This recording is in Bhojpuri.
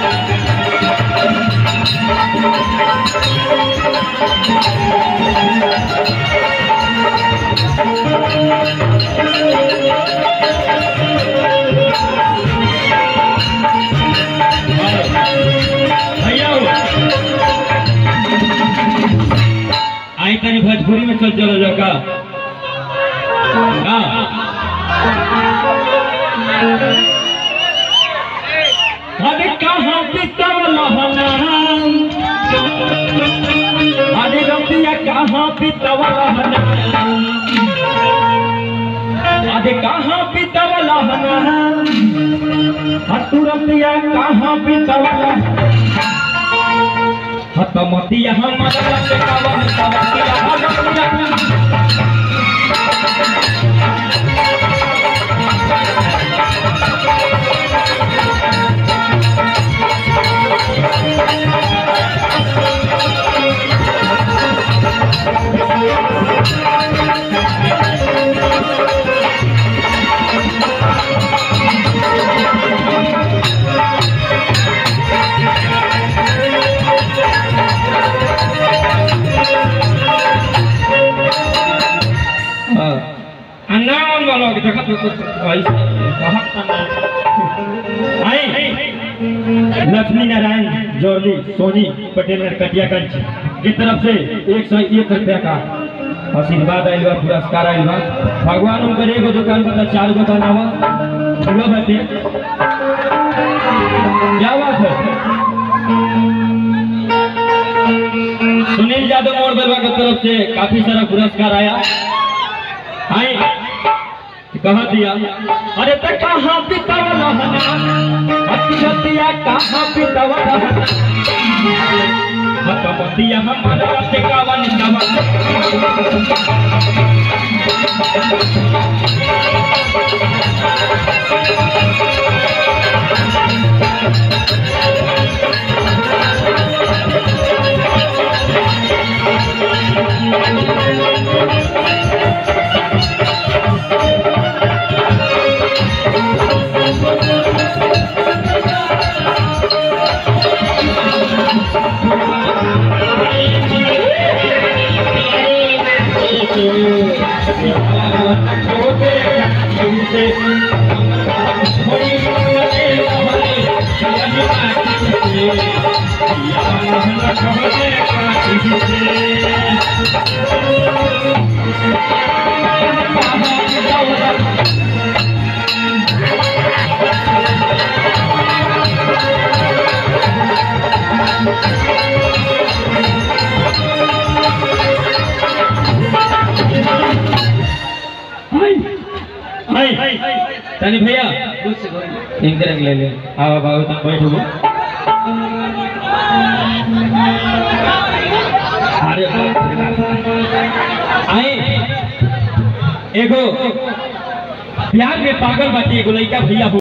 भैया हो। आई तनी भोजपुरी में चल चलो जो का हाँ। अरे कहाँ बितवल हनाम अरे रतिया कहाँ बितवल हनाम अरे कहाँ बितवल हनाम हतुरतिया कहाँ बितवल हतमतिया हमारा से कवन तवतिया हतमतिया अन्नावन वालों की देखा तो कुछ भाई कहत आई लक्ष्मी नारायण जोरली सोनी पटेल कटियागंज की तरफ से एक सौ एक रुपया का आशीर्वाद आयल बा पुरस्कार आयल बा भगवान उनकर एगो दुकान बता चार दुकान आवा बोलो बाते क्या बात है सुनील यादव मोड़ बलवा की तरफ से काफी सारा पुरस्कार आया आए कहा दिया अरे तो कहाँ बितावल हतिया कहाँ बितावल हतमतिया हमारा से कावन कावन तनी भैया इनके रंग ले ले आओ बाबू तुम बैठो अरे बाप रे बाप। आए एगो बिहार में पागल बाटी एगो लड़का भैया